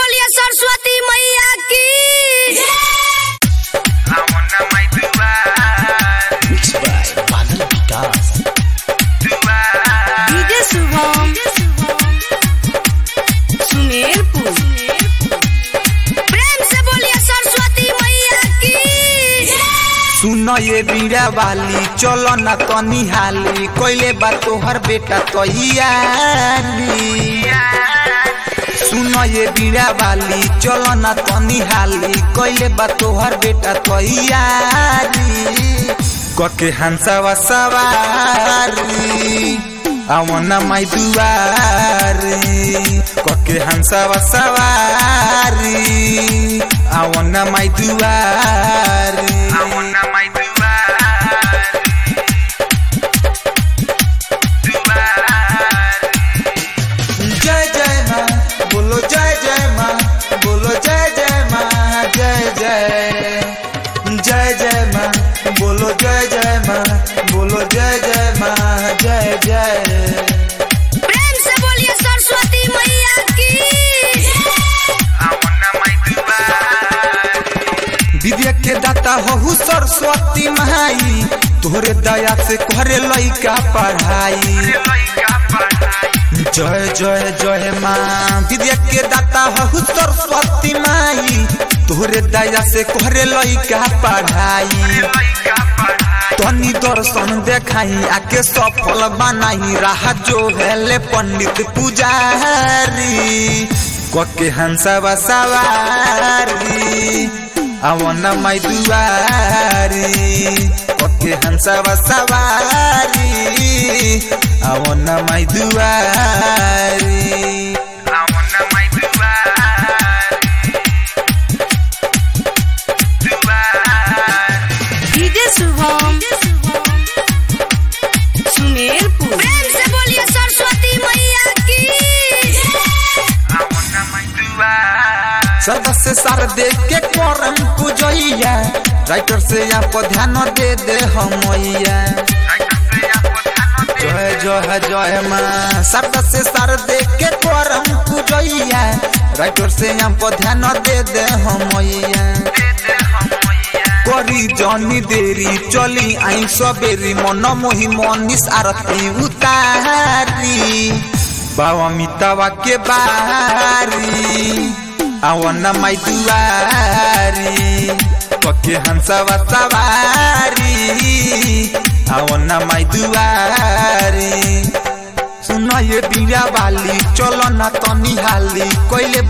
बोलिए सरस्वती मैया की Ramona mai duar, Mixed by Badal Vikas. duar. DJ Shubham Sumerpur प्रेम से बोलिए सरस्वती मैया की सुन ये बीड़ा वाली चलो ना तनी हाली कोइले बा तोहर बेटा तैयारी सुन ये बीड़ा वाली चलो ना तनी हाली कोइले बा तोहर बेटा तैयारी कके हंसवा सवारी आवना माई दुआरी कके हंसवा सवारी आवना माई दुआरी Ramona mai duar, duar. जय जय माँ बोलो जय जय माँ बोलो जय जय माँ जय जय जय जय माँ बोलो जय जय माँ बोलो जय जय माँ जय जय प्रेम से बोलिए सरस्वती मैया की Ramona mai duar, विद्या के दाता हो सरस्वती माई तोहरे दया से करे लइका पढ़ाई laica padai. जय जय जय माँ विद्या के दाता हो सरस्वती माई तोहरे दया से करे लइका पढ़ाई Laica padai. तनी दर्शन देखाई आके सफल बनाई राह जो हेले पंडित पुजारी कके हंसवा सवारी आवना माई दुआरी कके हंसवा सवारी आवना माई दुआरी Ramona mai duar, duar. DJ Shubham Sumerpur प्रेम से बोलिए सरस्वती मैया की Ramona mai duar, सदा से सार दे के करम पूजैया राइटर से यहाँ पर ध्यान दे दे हमैया जय जय जय माँ सदा से सार दे के करम पूजैया राइटर से यहाँ पर ध्यान दे दे हमैया करी जनी देरी चली आई सबेरी मन मोही मनीष आरती उतारी बाबा मितावा के बारी आवना माई दुआरी पके हंसवा सवारी आवना माई दुआरी सुन ये बीरा वाली चलो ना तनी हाली कोइले